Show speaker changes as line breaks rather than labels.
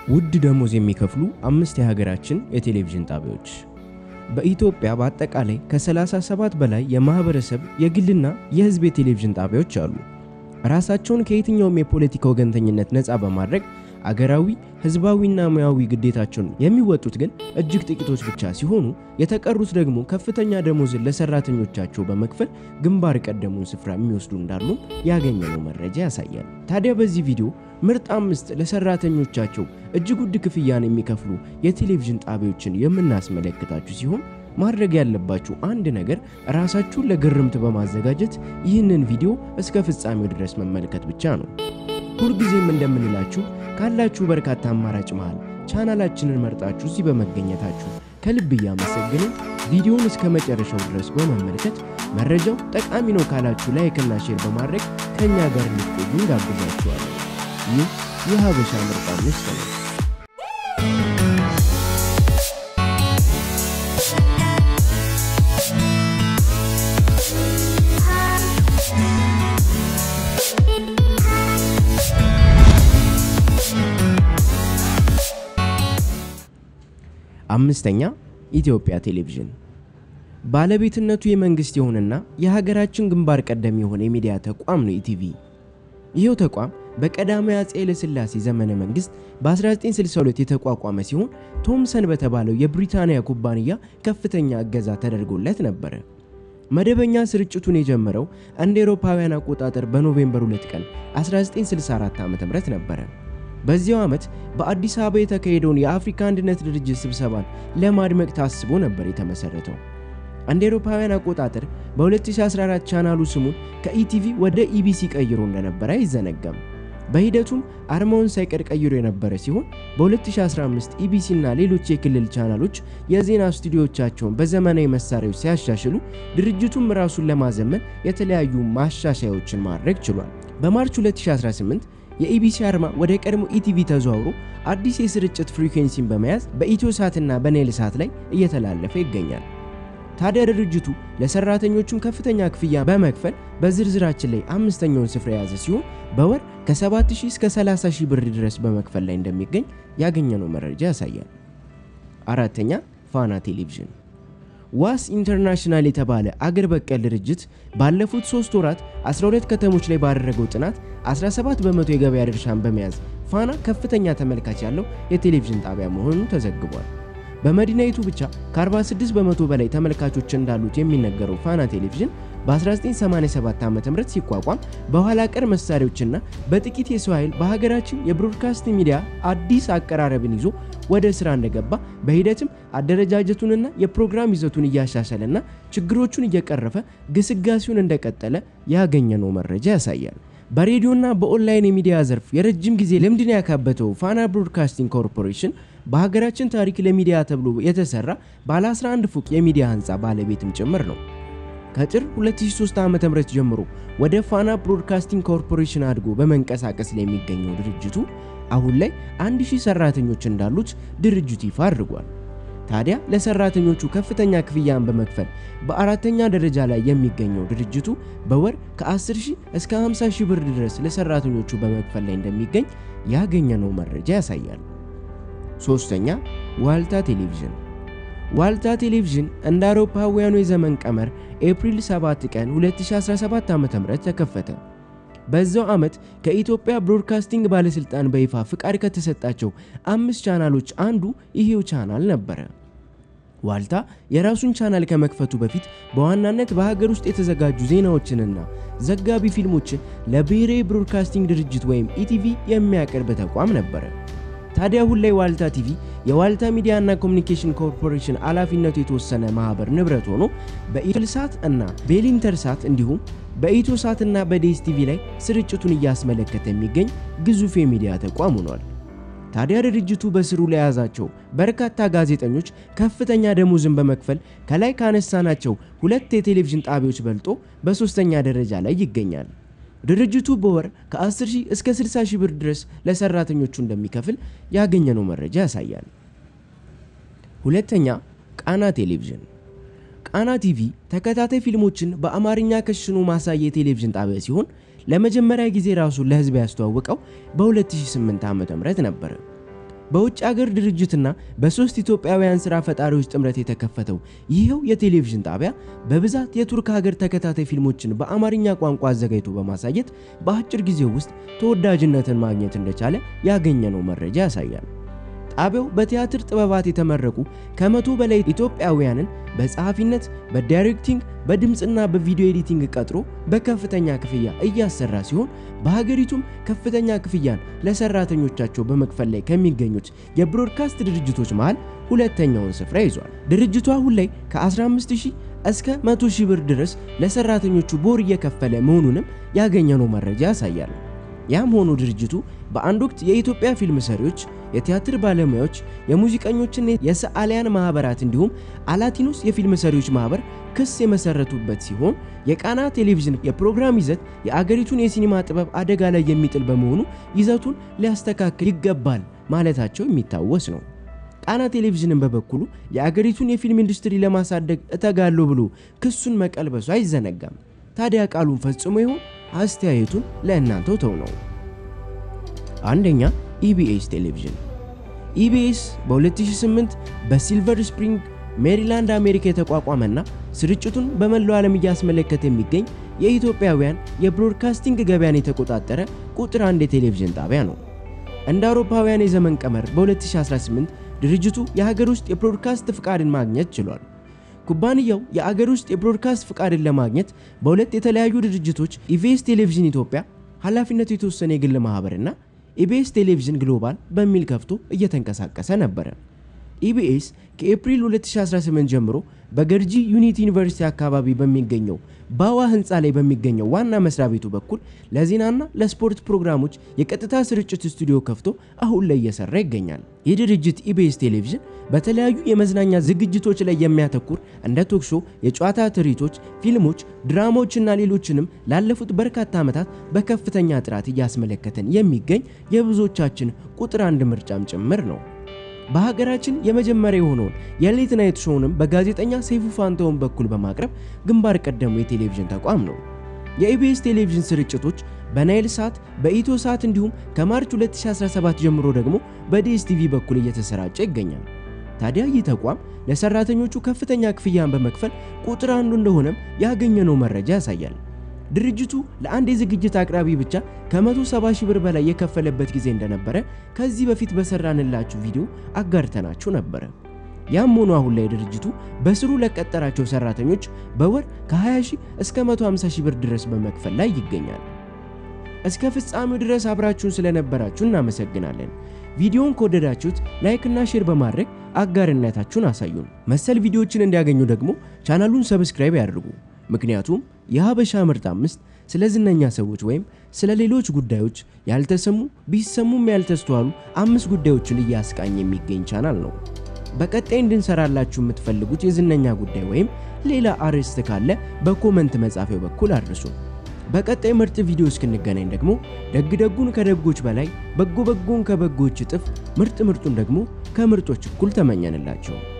ውድ ደሞዝ የሚከፍሉ አምስት የሀገራችን የቴሌቪዥን ጣቢያዎች። በኢትዮጵያ በአጠቃላይ ከ37 በላይ የማህበረሰብ የግልና የህዝብ የቴሌቪዥን ጣቢያዎች አሉ። ራሳቸውን ከየትኛውም የፖለቲካ ወገንተኝነት ነፃ በማድረግ አገራዊ ህዝባዊና ሙያዊ ግዴታቸውን የሚወጡት ግን እጅግ ጥቂቶች ብቻ ሲሆኑ የተቀሩት ደግሞ ከፍተኛ ደሞዝን ለሰራተኞቻቸው በመክፈል ግንባር ቀደሙን ስፍራ የሚወስዱ እንዳሉም ያገኘነው መረጃ ያሳያል። ታዲያ በዚህ ቪዲዮ ምርጥ አምስት ለሰራተኞቻቸው እጅግ ውድ ክፍያን የሚከፍሉ የቴሌቪዥን ጣቢያዎችን የምናስመለክታችሁ ሲሆን ማድረግ ያለባችሁ አንድ ነገር ራሳችሁን ለግርምት በማዘጋጀት ይህንን ቪዲዮ እስከ ፍጻሜው ድረስ መመልከት ብቻ ነው። ሁልጊዜም እንደምንላችሁ ካላችሁ በርካታ አማራጭ መሃል ቻናላችንን መርጣችሁ እዚህ በመገኘታችሁ ከልብ እያመሰግንን ቪዲዮውን እስከ መጨረሻው ድረስ በመመልከት መረጃው ጠቃሚ ነው ካላችሁ ላይክና ሼር በማድረግ ከእኛ ጋር እንድትቆዩ እንጋብዛችኋለን። ይህ የሀበሻ ምርጥ አምስት ነው። አምስተኛ ኢትዮጵያ ቴሌቪዥን ባለቤትነቱ የመንግስት የሆነና የሀገራችን ግንባር ቀደም የሆነ የሚዲያ ተቋም ነው ኢቲቪ። ይህው ተቋም በቀዳማዊ አፄ ኃይለሥላሴ ዘመነ መንግስት በ1962 የተቋቋመ ሲሆን ቶምሰን በተባለው የብሪታንያ ኩባንያ ከፍተኛ እገዛ ተደርጎለት ነበረ። መደበኛ ስርጭቱን የጀመረው እንደ አውሮፓውያን አቆጣጠር በኖቬምበር 2 ቀን 1964 ዓ.ም ነበረ። በዚያው ዓመት በአዲስ አበባ የተካሄደውን የአፍሪካ አንድነት ድርጅት ስብሰባን ለማድመቅ ታስቦ ነበር የተመሰረተው። እንደ አውሮፓውያን አቆጣጠር በ2014 ቻናሉ ስሙን ከኢቲቪ ወደ ኢቢሲ ቀይሮ እንደነበረ አይዘነጋም። በሂደቱም አርማውን ሳይቀር ቀይሮ የነበረ ሲሆን በ2015 ኢቢሲ እና ሌሎች የክልል ቻናሎች የዜና ስቱዲዮቻቸውን በዘመናዊ መሳሪያዎች ሲያሻሽሉ ድርጅቱም ራሱን ለማዘመን የተለያዩ ማሻሻያዎችን ማድረግ ችሏል። በማርች 2018 የኢቢሲ አርማ ወደ ቀድሞ ኢቲቪ ተዘዋውሮ አዲስ የስርጭት ፍሪኩዌንሲን በመያዝ በኢትዮ ሳትና በናይል ሳት ላይ እየተላለፈ ይገኛል። ታዲያ ድርጅቱ ለሰራተኞቹም ከፍተኛ ክፍያ በመክፈል በዝርዝራችን ላይ አምስተኛውን ስፍራ የያዘ ሲሆን በወር ከ7000 እስከ 30000 ብር ድረስ በመክፈል ላይ እንደሚገኝ ያገኘነው መረጃ ያሳያል። አራተኛ ፋና ቴሌቪዥን ዋስ ኢንተርናሽናል የተባለ አገር በቀል ድርጅት ባለፉት ሶስት ወራት 12 ከተሞች ላይ ባደረገው ጥናት 17 በመቶ የገበያ ድርሻን በመያዝ ፋና ከፍተኛ ተመልካች ያለው የቴሌቪዥን ጣቢያ መሆኑ ተዘግቧል። በመዲናይቱ ብቻ ከ46 በመቶ በላይ ተመልካቾች እንዳሉት የሚነገረው ፋና ቴሌቪዥን በ1987 ዓ.ም ሲቋቋም በኋላ ቀር መሳሪያዎችና በጥቂት የሰው ኃይል በሀገራችን የብሮድካስት ሚዲያ አዲስ አቀራረብን ይዞ ወደ ስራ እንደገባ በሂደትም አደረጃጀቱንና የፕሮግራም ይዘቱን እያሻሻለና ችግሮቹን እየቀረፈ ግስጋሴውን እንደቀጠለ ያገኘነው መረጃ ያሳያል። በሬዲዮና በኦንላይን የሚዲያ ዘርፍ የረጅም ጊዜ ልምድን ያካበተው ፋና ብሮድካስቲንግ ኮርፖሬሽን በሀገራችን ታሪክ ለሚዲያ ተብሎ የተሰራ ባለ 11 ፎቅ የሚዲያ ህንፃ ባለቤትም ጭምር ነው። ከጥር 2003 ዓ.ም ጀምሮ ወደ ፋና ብሮድካስቲንግ ኮርፖሬሽን አድጎ በመንቀሳቀስ ላይ የሚገኘው ድርጅቱ አሁን ላይ 1000 ሰራተኞች እንዳሉት ድርጅቱ ይፋ አድርጓል። ታዲያ ለሰራተኞቹ ከፍተኛ ክፍያን በመክፈል በአራተኛ ደረጃ ላይ የሚገኘው ድርጅቱ በወር ከ10 ሺህ እስከ 50 ሺህ ብር ድረስ ለሰራተኞቹ በመክፈል ላይ እንደሚገኝ ያገኘነው መረጃ ያሳያል። ሶስተኛ ዋልታ ቴሌቪዥን። ዋልታ ቴሌቪዥን እንደ አውሮፓውያኑ የዘመን ቀመር ኤፕሪል 7 ቀን 2017 ዓ.ም ተከፈተ። በዛው ዓመት ከኢትዮጵያ ብሮድካስቲንግ ባለስልጣን በይፋ ፍቃድ ከተሰጣቸው አምስት ቻናሎች አንዱ ይሄው ቻናል ነበረ። ዋልታ የራሱን ቻናል ከመክፈቱ በፊት በዋናነት በሀገር ውስጥ የተዘጋጁ ዜናዎችንና ዘጋቢ ፊልሞችን ለብሔራዊ ብሮድካስቲንግ ድርጅት ወይም ኢቲቪ የሚያቀርብ ተቋም ነበረ። ታዲያ አሁን ላይ ዋልታ ቲቪ የዋልታ ሚዲያና ኮሚኒኬሽን ኮርፖሬሽን ኃላፊነቱ የተወሰነ ማህበር ንብረት ሆኖ በኢትልሳት እና በኢንተርሳት እንዲሁም በኢትዮ ሳት እና በዴስ ቲቪ ላይ ስርጭቱን እያስመለከተ የሚገኝ ግዙፍ የሚዲያ ተቋም ሆኗል። ታዲያ ድርጅቱ በስሩ ለያዛቸው በርካታ ጋዜጠኞች ከፍተኛ ደሞዝን በመክፈል ከላይ ካነሳናቸው ሁለት የቴሌቪዥን ጣቢያዎች በልጦ በሶስተኛ ደረጃ ላይ ይገኛል። ድርጅቱ በወር ከ10 ሺህ እስከ 60 ሺህ ብር ድረስ ለሰራተኞቹ እንደሚከፍል ያገኘነው መረጃ ያሳያል። ሁለተኛ ቃና ቴሌቪዥን። ቃና ቲቪ ተከታታይ ፊልሞችን በአማርኛ ከሽኖ ማሳየ የቴሌቪዥን ጣቢያ ሲሆን ለመጀመሪያ ጊዜ ራሱን ለህዝብ ያስተዋወቀው በ2008 ዓ.ም ነበረ። በውጭ ሀገር ድርጅትና በሶስት ኢትዮጵያውያን ስራ ፈጣሪዎች ጥምረት የተከፈተው ይኸው የቴሌቪዥን ጣቢያ በብዛት የቱርክ ሀገር ተከታታይ ፊልሞችን በአማርኛ ቋንቋ አዘጋጅቶ በማሳየት በአጭር ጊዜ ውስጥ ተወዳጅነትን ማግኘት እንደቻለ ያገኘነው መረጃ ያሳያል። ጣቢያው በቲያትር ጥበባት የተመረቁ ከመቶ በላይ ኢትዮጵያውያንን በጸሐፊነት፣ በዳይሬክቲንግ፣ በድምፅና በቪዲዮ ኤዲቲንግ ቀጥሮ በከፍተኛ ክፍያ እያሰራ ሲሆን በሀገሪቱም ከፍተኛ ክፍያን ለሰራተኞቻቸው በመክፈል ላይ ከሚገኙት የብሮድካስት ድርጅቶች መሃል ሁለተኛውን ስፍራ ይዟል። ድርጅቱ አሁን ላይ ከ15000 እስከ 100000 ብር ድረስ ለሰራተኞቹ በወር እየከፈለ መሆኑንም ያገኘነው መረጃ ያሳያል። ያም ሆኖ ድርጅቱ በአንድ ወቅት የኢትዮጵያ ፊልም ሰሪዎች፣ የቲያትር ባለሙያዎች፣ የሙዚቀኞችና የሰዓሊያን ማህበራት እንዲሁም አላቲኖስ የፊልም ሰሪዎች ማህበር ክስ የመሰረቱበት ሲሆን የቃና ቴሌቪዥን የፕሮግራም ይዘት የአገሪቱን የሲኒማ ጥበብ አደጋ ላይ የሚጥል በመሆኑ ይዘቱን ሊያስተካክል ይገባል ማለታቸው የሚታወስ ነው። ቃና ቴሌቪዥንን በበኩሉ የአገሪቱን የፊልም ኢንዱስትሪ ለማሳደግ እተጋለሁ ብሎ ክሱን መቀልበሱ አይዘነጋም። ታዲያ ቃሉን ፈጽሞ ይሆን? አስተያየቱን ለእናንተው ተው ነው። አንደኛ ኢቢኤስ ቴሌቪዥን። ኢቢኤስ በ2008 በሲልቨር ስፕሪንግ ሜሪላንድ አሜሪካ የተቋቋመና ስርጭቱን በመላው ዓለም እያስመለከተ የሚገኝ የኢትዮጵያውያን የብሮድካስቲንግ ገበያን የተቆጣጠረ ቁጥር አንድ የቴሌቪዥን ጣቢያ ነው። እንደ አውሮፓውያን የዘመን ቀመር በ2018 ድርጅቱ የሀገር ውስጥ የብሮድካስት ፍቃድን ማግኘት ችሏል። ኩባንያው የአገር ውስጥ የብሮድካስት ፍቃድን ለማግኘት በሁለት የተለያዩ ድርጅቶች ኢቢኤስ ቴሌቪዥን ኢትዮጵያ ኃላፊነቱ የተወሰነ የግል ማህበርና ኢቢኤስ ቴሌቪዥን ግሎባል በሚል ከፍቶ እየተንቀሳቀሰ ነበረ። ኢቢኤስ ከኤፕሪል 2018 ጀምሮ በገርጂ ዩኒቲ ዩኒቨርሲቲ አካባቢ በሚገኘው ባዋ ህንፃ ላይ በሚገኘው ዋና መስሪያ ቤቱ በኩል ለዜናና ለስፖርት ፕሮግራሞች የቀጥታ ስርጭት ስቱዲዮ ከፍቶ አሁን ላይ እየሰራ ይገኛል። ይህ ድርጅት ኢቢኤስ ቴሌቪዥን በተለያዩ የመዝናኛ ዝግጅቶች ላይ የሚያተኩር እንደ ቶክሾ፣ የጨዋታ ትርኢቶች፣ ፊልሞች፣ ድራማዎችና ሌሎችንም ላለፉት በርካታ ዓመታት በከፍተኛ ጥራት እያስመለከተን የሚገኝ የብዙዎቻችን ቁጥር አንድ ምርጫም ጭምር ነው። በሀገራችን የመጀመሪያ የሆነውን የሌት ናይት ሾውንም በጋዜጠኛ ሰይፉ ፋንታውን በኩል በማቅረብ ግንባር ቀደሙ የቴሌቪዥን ተቋም ነው። የኢቢኤስ ቴሌቪዥን ስርጭቶች በናይል ሳት፣ በኢትዮ ሳት እንዲሁም ከማርች 2017 ጀምሮ ደግሞ በዲኤስቲቪ በኩል እየተሰራጨ ይገኛል። ታዲያ ይህ ተቋም ለሰራተኞቹ ከፍተኛ ክፍያን በመክፈል ቁጥር አንዱ እንደሆነም ያገኘነው መረጃ ያሳያል። ድርጅቱ ለአንድ የዝግጅት አቅራቢ ብቻ ከ170 ሺህ ብር በላይ የከፈለበት ጊዜ እንደነበረ ከዚህ በፊት በሰራንላችሁ ቪዲዮ አጋርተናችሁ ነበረ። ያም ሆኖ አሁን ላይ ድርጅቱ በስሩ ለቀጠራቸው ሰራተኞች በወር ከ20 ሺህ እስከ 150 ሺህ ብር ድረስ በመክፈል ላይ ይገኛል። እስከ ፍጻሜው ድረስ አብራችሁን ስለነበራችሁ እናመሰግናለን። ቪዲዮውን ከወደዳችሁት ላይክና ሼር በማድረግ አጋርነታችሁን አሳዩን። መሰል ቪዲዮዎችን እንዲያገኙ ደግሞ ቻናሉን ሰብስክራይብ ያድርጉ። ምክንያቱም የሀበሻ ምርጥ አምስት ስለ ዝነኛ ሰዎች ወይም ስለ ሌሎች ጉዳዮች ያልተሰሙ ቢሰሙም ያልተስተዋሉ አምስት ጉዳዮችን እያስቃኝ የሚገኝ ቻናል ነው። በቀጣይ እንድንሰራላችሁ የምትፈልጉት የዝነኛ ጉዳይ ወይም ሌላ አርዕስት ካለ በኮመንት መጻፊያው በኩል አድርሱ። በቀጣይ ምርጥ ቪዲዮ እስክንገናኝ ደግሞ ደግ ደጉን ከደጎች በላይ በጎ በጎን ከበጎች እጥፍ ምርጥ ምርጡን ደግሞ ከምርጦች እኩል ተመኘንላቸው።